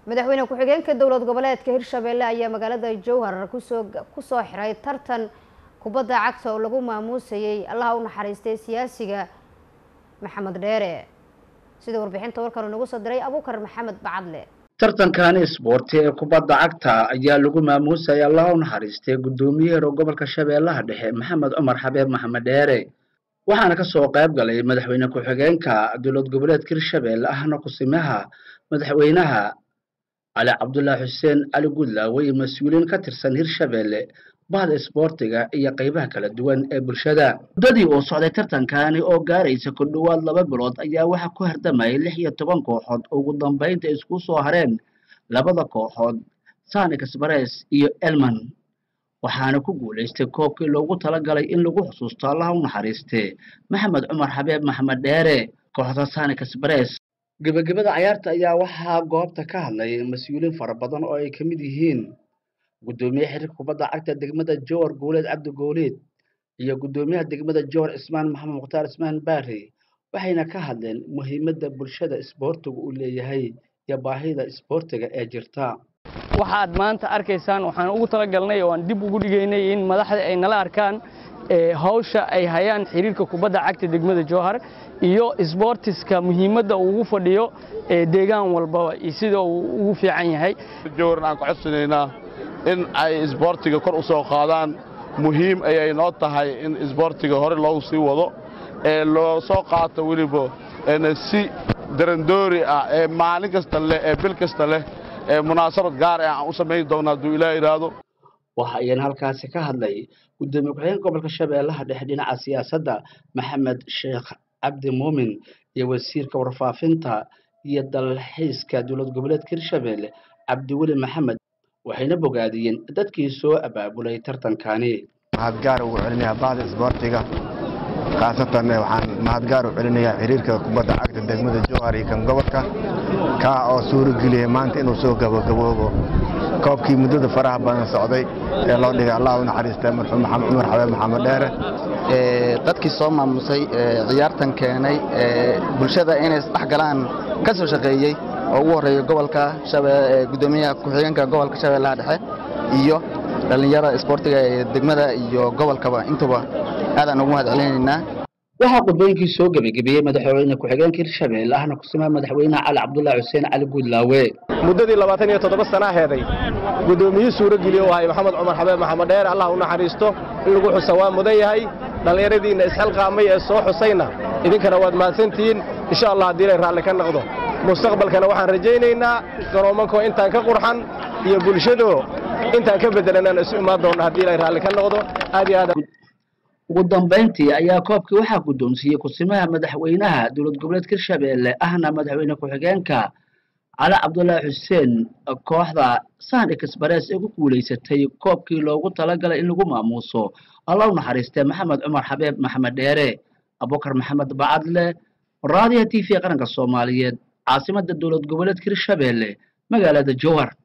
madaxweyne ku-xigeenka dowlad goboleedka hirshabelle ayaa magaalada jowhar kusoo kusoo xiray tartan kubadda cagta oo lagu maamuusayay allaha u naxariistay siyaasiga maxamed dheere sida warbixinta warkan nagu soo diray abuukar maxamed bacadle tartankani isboorti ee kubadda cagta ayaa lagu maamuusayay allaha u naxariistay guddoomiyaheer gobolka shabeellaha dhexe maxamed cumar xabeeb maxamed dheere waxaana kasoo qayb galay madaxweyne ku-xigeenka dowlad goboleedka hirshabelle ahna kusimaha madaxweynaha cali cabdullaahi xuseen cali gudlaawe iyo mas-uuliyiin ka tirsan hirshabelle bahda isboortiga iyo qaybaha kala duwan ee bulshada muddadii uu socday tartankani oo gaaraysa ku dhowaad laba bilood ayaa waxaa ku hardamayay lix iyo toban kooxood oo ugu dambeynta isku soo hareen labada kooxood sani kasbares iyo elman waxaana ku guulaystay koobkii loogu talagalay in lagu xusuusto allaha u naxariistee maxamed cumar xabeeb maxamed dheere kooxda sani kasbares gebagabada cayaarta ayaa waxaa goobta ka hadlay mas-uuliyiin fara badan oo ay ka mid yihiin guddoomiye xiriirka kubadda cagta degmada jowar guuleed cabdi gooliid iyo guddoomiyaha degmada jowar ismaan maxamed mukhtaar ismaan baari waxayna ka hadleen muhiimadda bulshada isboortiga uu leeyahay iyo baahida isboortiga ee jirta waxaad maanta arkaysaan waxaan ugu talagalnay oo aan dib ugu dhigaynay in madaxda ay nala arkaan hawsha ay hayaan xiriirka kubadda cagta degmada jowhar iyo sboortiska muhiimadda uu ugu fadhiyo deegaan walbaba iyo sida uu ugu fiican yahay jowharna aan ka codsanaynaa in ay isboortiga kor u soo qaadaan muhiim ayay noo tahay in isboortiga hore loogu sii wado ee loo soo qaato weliba si darandoori ah ee maalin kasta leh ee bil kasta leh ee munaasabad gaar ah aan u samayn doona hadduu ilaah idhaahdo waxa ayana halkaasi ka hadlay guddoomiye ku-xigeenka gobolka shabeellaha dhexe dhinaca siyaasadda maxamed sheekh cabdi muumin iyo wasiirka warfaafinta iyo dalxiiska dowlad goboleedka hirshabelle cabdiweli maxamed waxayna bogaadiyeen dadkii soo abaabulay tartankani mahadgaar ugu celinayaa bahda isboortiga khaasatan waxaan mahadgaar u celinayaa xiriirka kubadda cagta degmada jowhar iyo kan gobolka kaa oo suurageliyay maanta inuu soo gabagaboobo koobkii muddada faraha badan socday ee loo dhigay allah u naxariista marxuum maxamed cumar xabeeb maxamed dheere dadkii soo maamusay ciyaartan keenay bulshada inay isdhex galaan ka soo shaqeeyey oo ugu horreeya gobolka gudoomiyaha ku-xigeenka gobolka shabeellaha dhexe iyo dhallinyarada isboortiga ee degmada iyo gobolkaba intuba aadaan ugu mahad celinaynaa waxaa qudbooyinkii soo gebagabeeyey madaxweyne ku-xigeenka hirshabelle ahna kusimaha madaxweynaha cali cabdullaahi xuseen cali guudlaawe muddadii labaatan iyo toddoba sana aheeday guddoomiyihii suurogeliye u ahay maxamed cumar xabeeb maxamed dheer allah u naxariisto in lagu xusa waa mudan yahay dhallinyaradiinna isxilqaamay ee soo xusayna idinkana waad mahadsantihiin insha allah haddii ilay raalli ka noqdo mustaqbalkana waxaan rajaynaynaa garoomankoo intaan ka qurxan iyo bulshadoo intaan ka beddelanaan isu imaan doonna haddii ilay raalli ka noqdo aad iyo aad ugu dambayntii ayaa koobkii waxaa guddoonsiiyey kusimaha madaxweynaha dowlad goboleedka hirshabelle ahna madaxweyne ku-xigeenka cali cabdullaahi xuseen kooxda sani kasbarees ee ku guulaysatay koobkii loogu talagalay in lagu maamuuso alla u naxariistee maxamed cumar xabeeb maxamed dheere abukar maxamed bacadle raadiyaha t v qaranka soomaaliyeed caasimadda dowlad goboleedka hirshabelle magaalada jowhar